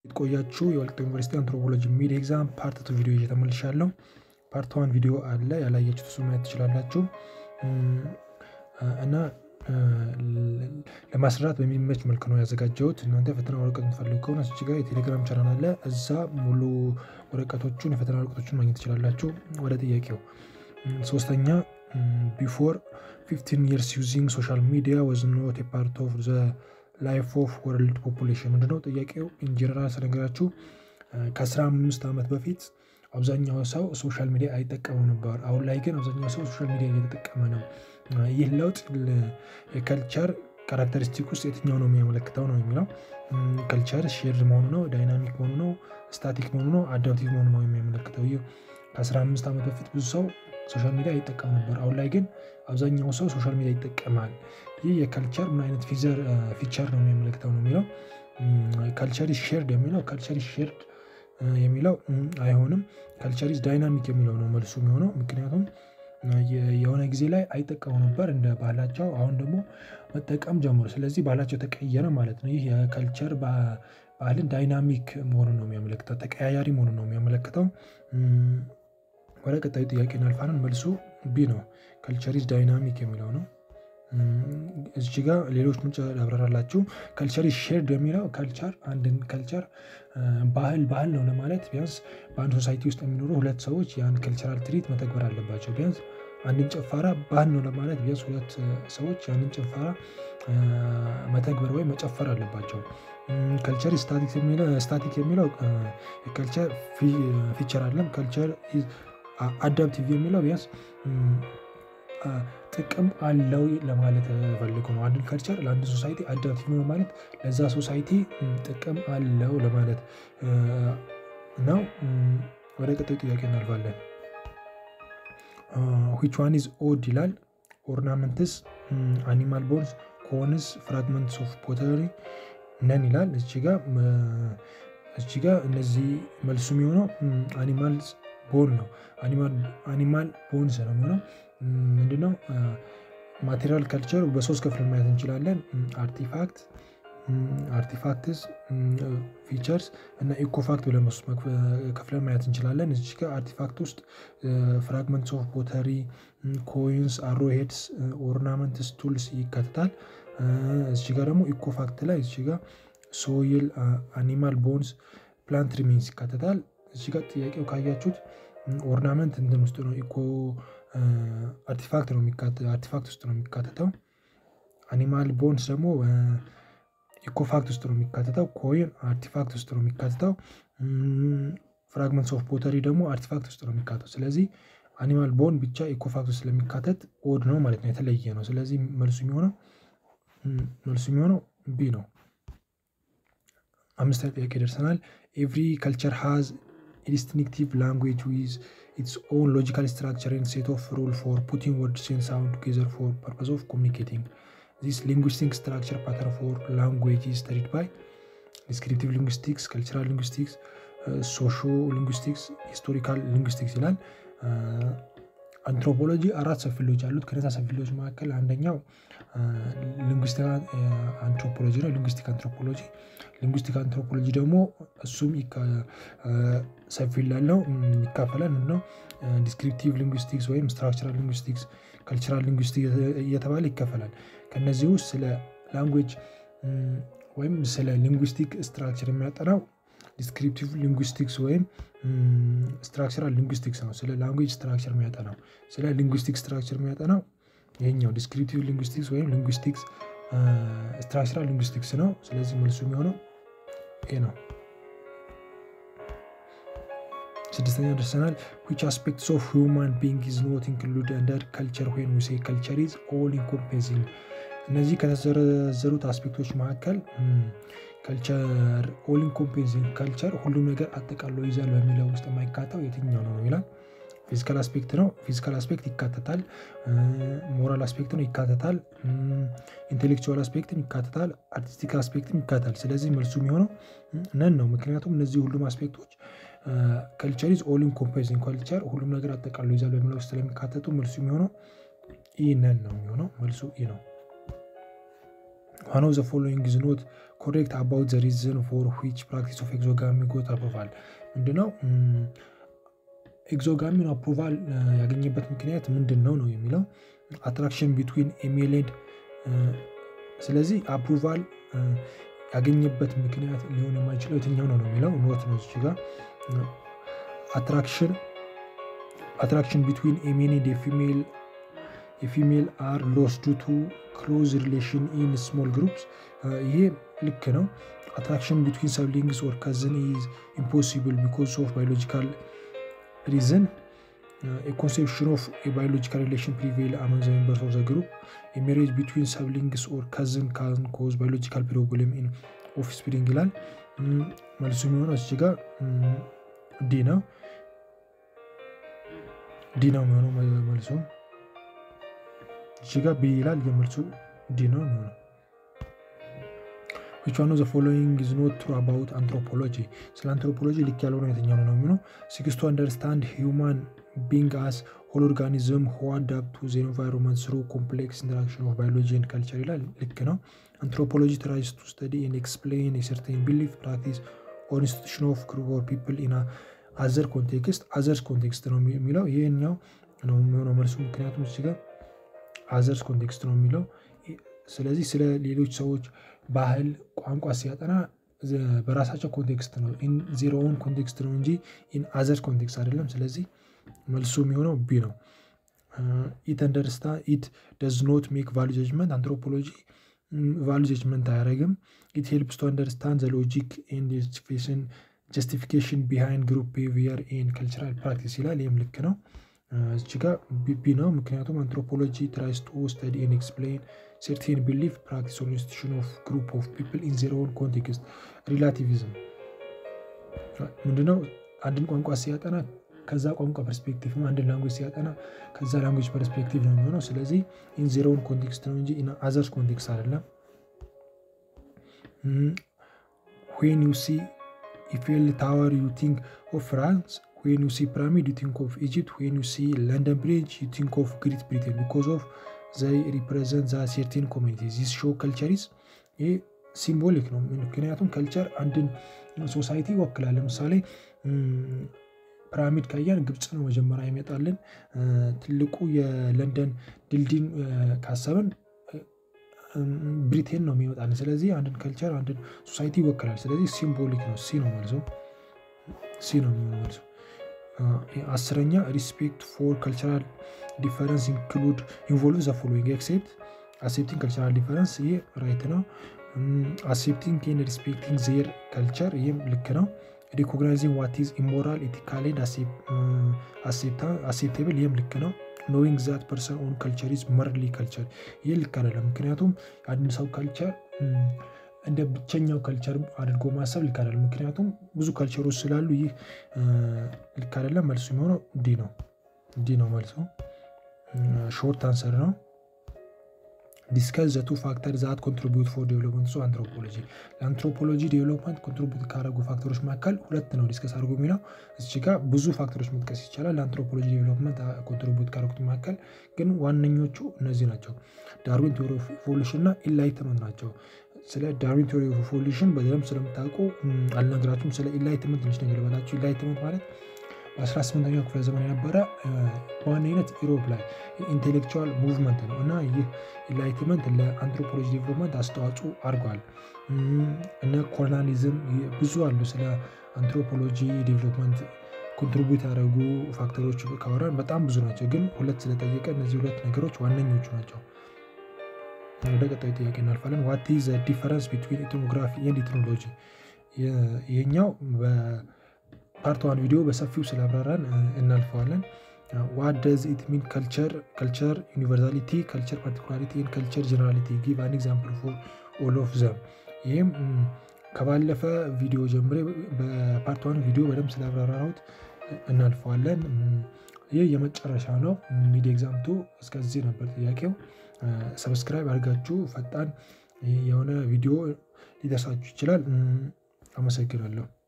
የተቆያችሁ የወልቂጤ ዩኒቨርሲቲ አንትሮፖሎጂ ሚድ ኤግዛም ፓርት ቱ ቪዲዮ ይዤ ተመልሻለሁ። ፓርት ዋን ቪዲዮ አለ ያላያችሁት እሱ ማየት ትችላላችሁ። እና ለማስራት በሚመች መልክ ነው ያዘጋጀሁት። እናንተ የፈተና ወረቀት የምትፈልጉ ከሆነ እዚህ ጋር የቴሌግራም ቻናል አለ። እዛ ሙሉ ወረቀቶቹን የፈተና ወረቀቶቹን ማግኘት ትችላላችሁ። ወደ ጥያቄው ሶስተኛ ቢፎር ፊፍቲን ይርስ ዩዚንግ ሶሻል ሚዲያ ወዝ ኖት ፓርት ኦፍ ዘ ላይፍ ኦፍ ወርልድ ፖፑሌሽን ምንድነው? ጥያቄው ኢንጀነራል ስነገራችሁ ከ15 ዓመት በፊት አብዛኛው ሰው ሶሻል ሚዲያ አይጠቀመው ነበር። አሁን ላይ ግን አብዛኛው ሰው ሶሻል ሚዲያ እየተጠቀመ ነው። ይህ ለውጥ የከልቸር ካራክተሪስቲክ ውስጥ የትኛው ነው የሚያመለክተው ነው የሚለው ከልቸር ሼርድ መሆኑ ነው፣ ዳይናሚክ መሆኑ ነው፣ ስታቲክ መሆኑ ነው፣ አዳፕቲቭ መሆኑ ነው የሚያመለክተው። ይህ ከ15 ዓመት በፊት ብዙ ሰው ሶሻል ሚዲያ አይጠቀም ነበር። አሁን ላይ ግን አብዛኛው ሰው ሶሻል ሚዲያ ይጠቀማል። ይህ የከልቸር ምን አይነት ፊቸር ነው የሚያመለክተው ነው የሚለው ካልቸር ሼርድ የሚለው ካልቸር ሼርድ የሚለው አይሆንም። ካልቸር ኢዝ ዳይናሚክ የሚለው ነው መልሱ የሚሆነው። ምክንያቱም የሆነ ጊዜ ላይ አይጠቀሙ ነበር እንደ ባህላቸው፣ አሁን ደግሞ መጠቀም ጀምሮ፣ ስለዚህ ባህላቸው ተቀየረ ማለት ነው። ይህ የከልቸር ባህልን ዳይናሚክ መሆኑን ነው የሚያመለክተው፣ ተቀያያሪ መሆኑን ነው የሚያመለክተው። ወደ ቀጣዩ ጥያቄ እናልፋለን። መልሱ ቢ ነው። ካልቸር ኢዝ ዳይናሚክ የሚለው ነው። እዚህ ጋር ሌሎች ምንጭ ያብራራላችሁ። ካልቸር ኢዝ ሼርድ የሚለው ካልቸር አንድን ካልቸር ባህል ባህል ነው ለማለት ቢያንስ በአንድ ሶሳይቲ ውስጥ የሚኖሩ ሁለት ሰዎች ያን ካልቸራል ትሪት መተግበር አለባቸው። ቢያንስ አንድን ጭፈራ ባህል ነው ለማለት ቢያንስ ሁለት ሰዎች ያንን ጭፈራ መተግበር ወይም መጨፈር አለባቸው። ካልቸር ስታቲክ የሚለው ካልቸር ፊቸር አለም። ካልቸር አዳፕቲቭ የሚለው ቢያንስ ጥቅም አለው ለማለት ፈልጎ ነው። አንድን ካልቸር ለአንድ ሶሳይቲ አዳፕቲቭ ነው ማለት ለዛ ሶሳይቲ ጥቅም አለው ለማለት ነው። ወደ ቀጣዩ ጥያቄ እናልፋለን። ዊች ዋን ኢዝ ኦድ ይላል። ኦርናመንትስ፣ አኒማል ቦንስ፣ ኮንስ፣ ፍራግመንትስ ኦፍ ፖተሪ ነን ይላል። እዚህ ጋ እነዚህ መልሱ የሚሆነው አኒማል ቦን ነው። አኒማል ቦንስ ነው የሚሆነው ምንድነው? ማቴሪያል ካልቸር በሶስት ክፍል ማየት እንችላለን። አርቲፋክት፣ አርቲፋክትስ፣ ፊቸርስ እና ኢኮፋክት ብለን ሶስት ከፍለን ማየት እንችላለን። እዚህ ጋር አርቲፋክት ውስጥ ፍራግመንትስ ኦፍ ፖተሪ፣ ኮይንስ፣ አሮሄድስ፣ ኦርናመንትስ፣ ቱልስ ይካተታል። እዚህ ጋር ደግሞ ኢኮፋክት ላይ እዚህ ጋር ሶይል፣ አኒማል ቦንስ፣ ፕላንት ሪሜንስ ይካተታል። እዚህ ጋር ጥያቄው ካያችሁት ኦርናመንት እንትን ውስጥ ነው ኢኮ አርቲፋክት ነው አርቲፋክት ውስጥ ነው የሚካተተው። አኒማል ቦንስ ደግሞ ኢኮፋክት ውስጥ ነው የሚካተተው። ኮይን አርቲፋክት ውስጥ ነው የሚካተተው። ፍራግመንትስ ኦፍ ፖተሪ ደግሞ አርቲፋክት ውስጥ ነው የሚካተተው። ስለዚህ አኒማል ቦን ብቻ ኢኮፋክት ውስጥ ስለሚካተት ኦድ ነው ማለት ነው፣ የተለየ ነው። ስለዚህ መልሱ የሚሆነው መልሱ የሚሆነው ቢ ነው። አምስተኛ ጥያቄ ደርሰናል። ኤቭሪ ካልቸር ሃዝ ዲስቲንክቲቭ ላንጉዌጅ ዊዝ ኢትስ ኦን ሎጂካል ስትራክቸር ኤንድ ሴት ኦፍ ሩል ፎር ፑቲንግ ወርድስ ኤንድ ሳውንድ ቱጌዘር ፎር ፐርፐዝ ኦፍ ኮሚኒኬቲንግ ዚስ ሊንጉስቲክ ስትራክቸር ፓተርን ፎር ላንጉዌጅ ኢዝ ስተዲድ ባይ ዲስክሪፕቲቭ ሊንጉስቲክስ፣ ካልቸራል ሊንጉስቲክስ፣ ሶሾ ሊንጉስቲክስ፣ ሂስቶሪካል ሊንጉስቲክስ ይላል። አንትሮፖሎጂ አራት ሰፊሎች አሉት። ከነዛ ሰፊሎች መካከል አንደኛው ሊንጉስቲክ አንትሮፖሎጂ ነው። ሊንጉስቲክ አንትሮፖሎጂ ሊንጉስቲክ አንትሮፖሎጂ ደግሞ እሱም ሰፊ ላለው ይካፈላል። ምንድነው ዲስክሪፕቲቭ ሊንጉስቲክስ ወይም ስትራክቸራል ሊንጉስቲክስ፣ ካልቸራል ሊንጉስቲክስ እየተባለ ይከፈላል። ከነዚህ ውስጥ ስለ ላንጉዌጅ ወይም ስለ ሊንጉስቲክ ስትራክቸር የሚያጠናው ዲስክሪፕቲቭ ሊንጉስቲክስ ወይም ስትራክቸራል ሊንጉስቲክስ ነው። ስለ ላንጉዌጅ ስትራክቸር የሚያጠናው ስለ ሊንጉስቲክ ስትራክቸር የሚያጠናው ይሄኛው ዲስክሪፕቲቭ ሊንጉስቲክስ ወይም ሊንጉስቲክስ ስትራክቸራል ሊንጉስቲክስ ነው። ስለዚህ መልሱ የሚሆነው ይሄ ነው። ስድስተኛ ደርሰናል። ዊች አስፔክትስ ኦፍ ሁማን ቢንግ ኢዝ ኖት ኢንክሉድ አንደር ካልቸር ዌን ዊ ሴይ ካልቸር ኢዝ ኦል ኢንኮምፔንሲንግ። እነዚህ ከተዘረዘሩት አስፔክቶች መካከል ካልቸር ኦል ኢንኮምፔንሲንግ ካልቸር ሁሉም ነገር አጠቃሎ ይዛል በሚለው ውስጥ የማይካተው የትኛው ነው ይላል። ፊዚካል አስፔክት ነው። ፊዚካል አስፔክት ይካተታል። ሞራል አስፔክት ነው ይካተታል። ኢንቴሌክቹዋል አስፔክትም ይካተታል። አርቲስቲክ አስፔክትም ይካተታል። ስለዚህ መልሱ የሚሆነው ነን ነው። ምክንያቱም እነዚህ ሁሉም አስፔክቶች ካልቸር ኢዝ ኦል ኢንኮምፔንሲንግ ካልቸር ሁሉም ነገር አጠቃሎ ይዛል በሚለው ውስጥ ስለሚካተቱ መልሱ የሚሆነው ኢ ነን ነው የሚሆነው። መልሱ ኢ ነው። ዋን ኦፍ ዘ ፎሎዊንግ ኢዝ ኖት ኮሬክት አባውት ዘ ሪዝን ፎር ዊች ፕራክቲስ ኦፍ ኤግዞጋሚ ጎት አፕሩቫል ምንድነው? ኤግዞጋሚን አፕሩቫል ያገኘበት ምክንያት ምንድን ነው ነው የሚለው አትራክሽን ቢትዊን ኤሜል ኤንድ ስለዚህ አፕሩቫል ያገኘበት ምክንያት ሊሆን የማይችለው የትኛው ነው ነው የሚለው ኖት ነው እዚህ ጋር አትራክሽን አትራክሽን ቢትዊን ኤሜል ኤንድ የፊሜል የፊሜል አር ሎስ ዱ ቱ ክሎዝ ሪሌሽን ኢን ስሞል ግሩፕስ ይሄ ልክ ነው። አትራክሽን ቢትዊን ሰብሊንግስ ኦር ከዝን ኢዝ ኢምፖሲብል ቢኮዝ ኦፍ ባዮሎጂካል ሪዝን ኮንሴፕሽን ኦፍ የባዮሎጂካል ሪሌሽን ፕሪቬል አመንግ ዘ ሜምበርስ ኦፍ ዘ ግሩፕ የሜሬጅ ቢትዊን ሰብሊንግስ ኦር ከዝን ካን ኮዝ ባዮሎጂካል ፕሮብሌም ኢን ኦፍ ስፕሪንግ ይላል። መልሱ የሚሆነው እዚህ ጋር ዲ ነው። ዲ ነው የሚሆነው መልሱ እዚህ ጋር ቢ ይላል። የመልሱ ዲ ነው የሚሆነው። ዊች ዋን ኦፍ ዘ ፎሎዊንግ ኢዝ ኖት ትሩ አባውት አንትሮፖሎጂ ስለ አንትሮፖሎጂ ልክ ያልሆነ የትኛው ነው ነው የሚሆነው ሲክስ ቱ አንደርስታንድ ሂውማን ቢንግ አስ ሆል ኦርጋኒዝም ሁ አዳፕት ቱ ዘ ኤንቫይሮንመንት ስሩ ኮምፕሌክስ ኢንተራክሽን ኦፍ ባዮሎጂ ኤንድ ካልቸር ይላል። ልክ ነው። አንትሮፖሎጂ ትራይስ ቱ ስተዲ ኤንድ ኤክስፕሌን የሰርቴን ቢሊፍ ፕራክቲስ ኦር ኢንስቲቱሽን ኦፍ ግሩፕ ኦር ፒፕል ኢን አዘር ኮንቴክስት አዘርስ ኮንቴክስት ነው የሚለው ይህኛው ነው የሚሆነው መልሱ ምክንያቱም እዚህ ጋር አዘርስ ኮንቴክስት ነው የሚለው ስለዚህ ስለ ሌሎች ሰዎች ባህል ቋንቋ ሲያጠና በራሳቸው ኮንቴክስት ነው ዜሮውን ኮንቴክስት ነው እንጂ ኢን አዘር ኮንቴክስት አይደለም ስለዚህ መልሱ የሚሆነው ቢ ነው ኢት አንደርስታ ኢት ደዝ ኖት ሜክ ቫሉ ጀጅመንት አንትሮፖሎጂ ቫሉ ጀጅመንት አያደረግም ኢት ሄልፕስ ቱ አንደርስታንድ ዘ ሎጂክ ኤንድ ጀስቲፊኬሽን ቢሃይንድ ግሩፕ ቢሄቪየር ኤንድ ካልቸራል ፕራክቲስ ይላል ይህም ልክ ነው እዚህ ጋር ቢ ነው ምክንያቱም አንትሮፖሎጂ ትራይስ ቱ ስተዲ ኤንድ ኤክስፕሌን ሰርቴን ቢሊፍ ፕራክቲስ ኦር ኢንስቲቱሽን ኦፍ ግሩፕ ኦፍ ፒፕል ኢን ዜር ኦን ኮንቴክስት ሪላቲቪዝም ምንድነው አንድን ቋንቋ ሲያጠና ከዛ ቋንቋ ፐርስፔክቲቭ ነው አንድን ላንጉጅ ሲያጠና ከዛ ላንጉጅ ፐርስፔክቲቭ ነው የሚሆነው ስለዚህ ኢን ዜር ኦን ኮንቴክስት ነው እንጂ ኢን አዘርስ ኮንቴክስት አይደለም ዌን ዩ ሲ ኢፌል ታወር ዩ ቲንክ ኦፍ ፍራንስ when you see pyramid you think of egypt when you see london bridge you think of great britain because of they represent the certain communities this show culture is ይህ ሲምቦሊክ ነው ምክንያቱም ከልቸር አንድን ሶሳይቲ ይወክላል ለምሳሌ ፒራሚድ ካያን ግብፅ ነው መጀመሪያ ይመጣልን ትልቁ የለንደን ድልድይን ካሰብን ብሪቴን ነው የሚመጣልን ስለዚህ አንድን ከልቸር አንድን ሶሳይቲ ይወክላል ስለዚህ ሲምቦሊክ ነው ሲ ነው መልሶ ሲ ነው የሚሆነው መልሶ አስረኛ ሪስፔክት ፎር ካልቸራል ዲፈረንስ ኢንክሉድ ኢንቮልቭ ዘ ፎሎዊንግ ኤክሴፕት አሴፕቲንግ ካልቸራል ዲፈረንስ ይህ ራይት ነው አሴፕቲንግ ኤንድ ሪስፔክቲንግ ዜር ካልቸር ይህም ልክ ነው ሪኮግናይዚንግ ዋት ኢዝ ኢሞራል ኢቲካል ኤንድ አሴፕቴብል ይህም ልክ ነው ኖዊንግ ዛት ፐርሰን ኦን ካልቸር ኢዝ መርሊ ካልቸር ይህ ልክ አይደለም ምክንያቱም አንድ ሰው ካልቸር እንደ ብቸኛው ከልቸር አድርጎ ማሰብ ልክ አይደለም ምክንያቱም ብዙ ከልቸሮች ስላሉ ይህ ልክ አይደለም መልሱ የሚሆነው ዲ ነው ዲ ነው መልሱ ሾርት አንሰር ነው ዲስከስ ዘቱ ፋክተር ዛት ኮንትሪቢዩት ፎር ዴቨሎፕመንት ሶ አንትሮፖሎጂ ለአንትሮፖሎጂ ዴቨሎፕመንት ኮንትሪቢዩት ካደረጉ ፋክተሮች መካከል ሁለት ነው ዲስከስ አድርጎ የሚለው እዚህ ጋር ብዙ ፋክተሮች መጥቀስ ይቻላል ለአንትሮፖሎጂ ዴቨሎፕመንት ኮንትሪቢዩት ካደረጉት መካከል ግን ዋነኞቹ እነዚህ ናቸው ዳርዊን ቴዎሪ ኦፍ ኢቮሉሽን እና ኢንላይትመንት ናቸው ስለ ዳርዊን ቴዎሪ ኦፍ ኢቮሉሽን በደንብ ስለምታውቁ አልነግራችሁም ስለ ኢንላይትመንት ትንሽ ነገር በላችሁ ኢንላይትመንት ማለት በ18ኛው ክፍለ ዘመን የነበረ በዋነኝነት ኢሮፕ ላይ ኢንቴሌክቹዋል ሙቭመንት ነው እና ይህ ኢንላይትመንት ለአንትሮፖሎጂ ዴቨሎፕመንት አስተዋጽኦ አድርጓል እነ ኮሎናሊዝም ብዙ አሉ ስለ አንትሮፖሎጂ ዴቨሎፕመንት ኮንትሪቢዩት ያደረጉ ፋክተሮች ካወራን በጣም ብዙ ናቸው ግን ሁለት ስለጠየቀ እነዚህ ሁለት ነገሮች ዋነኞቹ ናቸው ወደ ቀጣዩ ጥያቄ እናልፋለን ዋት ዘ ዲፈረንስ ቢትዊን ኢትኖግራፊ ኤንድ ኢትኖሎጂ ይሄኛው ፓርት ዋን ቪዲዮ በሰፊው ስላብራራን እናልፈዋለን ዋት ደዝ ኢት ሚን ካልቸር ካልቸር ዩኒቨርሳሊቲ ካልቸር ፓርቲኩላሪቲ ካልቸር ጀነራሊቲ ጊቭ አን ኤግዛምፕል ፎር ኦል ኦፍ ዘም ይህም ከባለፈ ቪዲዮ ጀምሬ በፓርት ዋን ቪዲዮ በደንብ ስላብራራሁት እናልፈዋለን ይህ የመጨረሻ ነው ሚድ ኤግዛምቱ እስከዚህ ነበር ጥያቄው ሰብስክራይብ አድርጋችሁ ፈጣን የሆነ ቪዲዮ ሊደርሳችሁ ይችላል አመሰግናለሁ